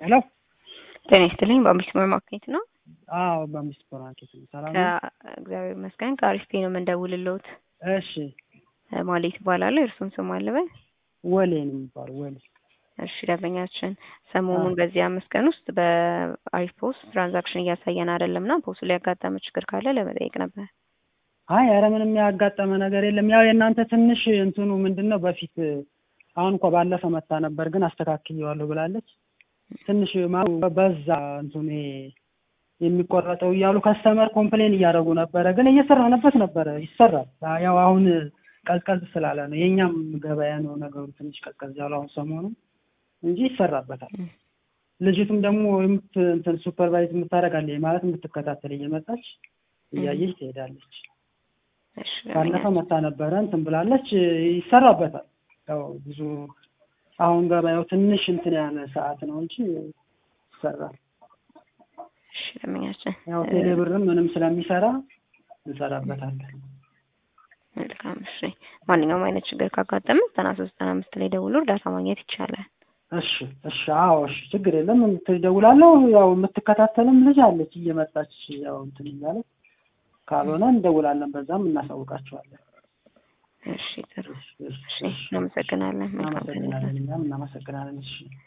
ሄሎ ጤና ይስጥልኝ። በአምቢስ ሱፐር ማርኬት ነው። አዎ በአምቢስ ሱፐር ማርኬት ነው። ሰላም ነው? እግዚአብሔር ይመስገን። ከአሪፍ ፔ ነው የምንደውልልዎት። እሺ ማሌት ይባላለሁ። የእርሱን ስም አልበል። ወሌ ነው የሚባለው ወሌ። እሺ ደንበኛችን ሰሞኑን በዚህ አምስት ቀን ውስጥ በአሪፍ ፖስት ትራንዛክሽን እያሳየን አይደለም እና ፖስቱ ላይ ያጋጠመ ችግር ካለ ለመጠየቅ ነበር። አይ ኧረ ምንም ያጋጠመ ነገር የለም። ያው የእናንተ ትንሽ እንትኑ ምንድን ነው በፊት አሁን እንኳ ባለፈ መታ ነበር ግን አስተካክየዋለሁ ብላለች። ትንሽ ማ- በዛ እንትኑ ይሄ የሚቆረጠው እያሉ ከስተመር ኮምፕሌን እያደረጉ ነበረ፣ ግን እየሰራንበት ነበረ። ይሰራል። ያው አሁን ቀዝቀዝ ስላለ ነው የእኛም ገበያ ነው ነገሩ ትንሽ ቀዝቀዝ ያሉ አሁን ሰሞኑ እንጂ ይሰራበታል። ልጅቱም ደግሞ የምት እንትን ሱፐርቫይዝ የምታደርጋለች ማለት የምትከታተል እየመጣች እያየች ትሄዳለች። እሺ ባለፈ መታ ነበረ እንትን ብላለች። ይሰራበታል። ያው ብዙ አሁን ገበያው ትንሽ እንትን ያለ ሰዓት ነው እንጂ ይሰራል። እሺ ደንበኛችን ያው ቴሌብርም ምንም ስለሚሰራ እንሰራበታለን። መልካም። እሺ ማንኛውም አይነት ችግር ካጋጠመ ዘጠና ሶስት ዘጠና አምስት ላይ ደውሎ እርዳታ ማግኘት ይቻላል። እሺ እሺ፣ አዎ እሺ፣ ችግር የለም። ትደውላለሁ። ያው የምትከታተልም ልጅ አለች እየመጣች ያው እንትን እያለች ካልሆነ እንደውላለን፣ በዛም እናሳውቃቸዋለን። እሺ ጥሩ። እሺ፣ እሺ፣ እሺ እናመሰግናለን። መልካም ቀን ይሁን። እናመሰግናለን። እኛም እናመሰግናለን። እሺ